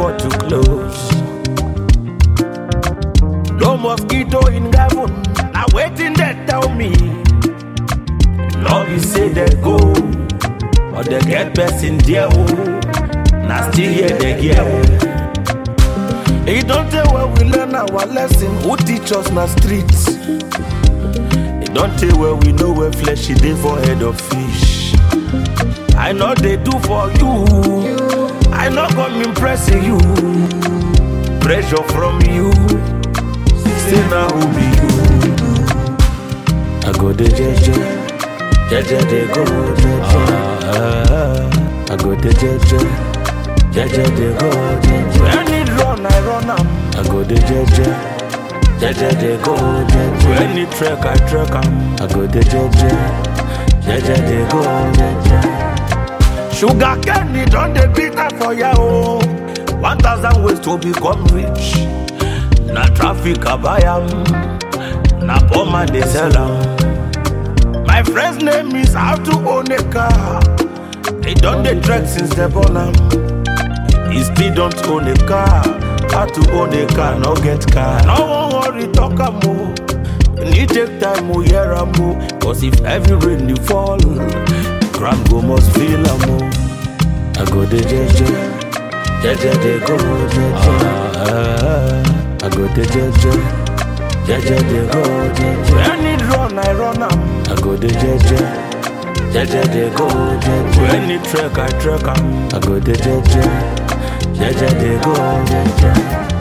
door to close. No mosquito in heaven, now waiting they tell me. Love you say they go, but they get best in there. Oh. Now still here they get. It don't tell where we learn our lesson. Who teach us na streets? It don't tell where we know where flesh is dey for head of fish. I know they do for you. I know come impressing you. Pressure from you. Say now who be you? I go the jeje, jeje they go jeje. Ah, I go the jeje, jeje they go jeje. When it run, I run am. I go the jeje, jeje they go jeje. When it trek, I trek am. I go the jeje, jeje they go jeje. Sugar candy don dey bitter for ya o. One thousand ways to become rich. Na traffic I buy am, na poor man dey sell am. My friend's name is how to own a car. He don dey trek since they born am. He still don't own a car. How to own a car, no get car. No wan worry, talk am o. Need take time, o hear am o. Cause if heavy rain dey fall, ground go must feel am o. I go dey jeje, jeje dey go jeje. Ah, I go dey jeje, jeje dey go jeje. When it run, I run am. I go dey jeje, jeje dey go jeje. When it trek, I trek am. I go dey jeje, jeje dey go jeje.